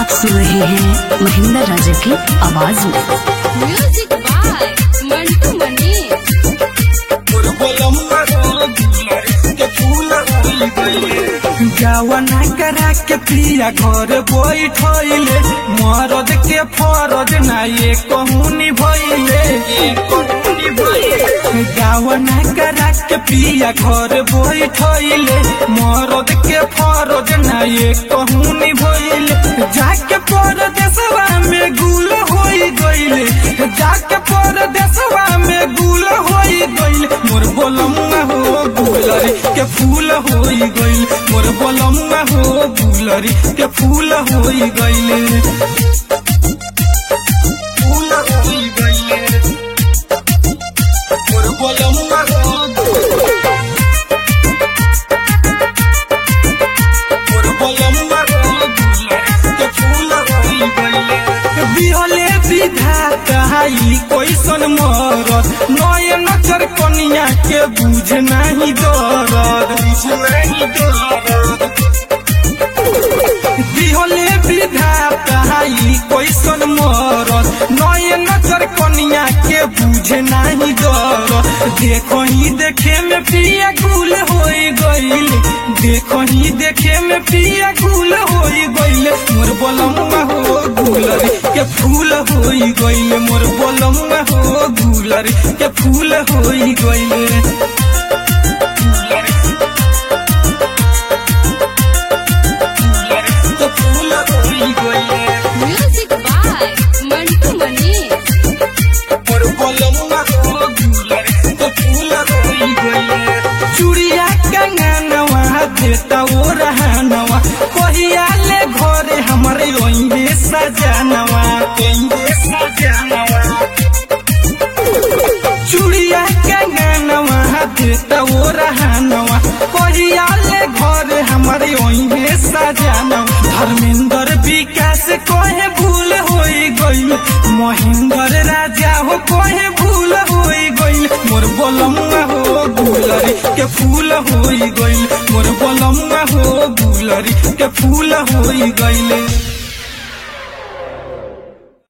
आप सुन रहे हैं महेंद्र राजा की आवाज में म्यूजिक बाय मंटू मनी जवना करा के पिया घर बैठले मरद के फरज ना ये कहूनी भइले जवना करा के पिया घर बैठले मरद के फरज ना ये कहूनी भइले जाके परदेसवा में गुल होई गइले जाके परदेसवा में गुल होई गइले मोर बोलमुआ हो गुलरी के फूल होई गइल मोर बोलमुआ हो गुलरी के फूल होई गइले फूल होई गइले मोर बोलमुआ हो मोर बोलमुआ हो गुलरी के फूल होई गइले बिहले विधाता हाई कैसन मरद नय नजर कनिया के बुझ नहीं दरद बुझ नहीं दरद बिहले विधाता हाई कैसन मरद नय नजर कनिया के बुझ नहीं दरद देखो ही देखे में पिया गुल होई गइल देखो ही देखे में पिया गुल होई गइल मोर बोलमुआ हो गुलरी के फूल होई गइल मोर बोलमुआ हो गुलरी के फूल होई गइल के फूल होई गइल म्यूजिक बाय मंटू मनी मोर बोलमुआ हो गुलरी के फूल होई गइल चूड़िया कंगनवा देता ओ रहनवा कहिया ले घरे हमरे ओइले सजनवा ओइले सजनवा चूड़िया कंगनवा देता ओ रहनवा कहिया ले घरे हमरे ओइले सजनवा धर्मेंद्र विकास कहे भूल होई गइल महेंद्र राजा हो कहे भूल होई गइल मोर बोलमुआ हो गुलरी के फूल होई गइल मोर बोलमुआ हो गुलरी के फूल होई गइल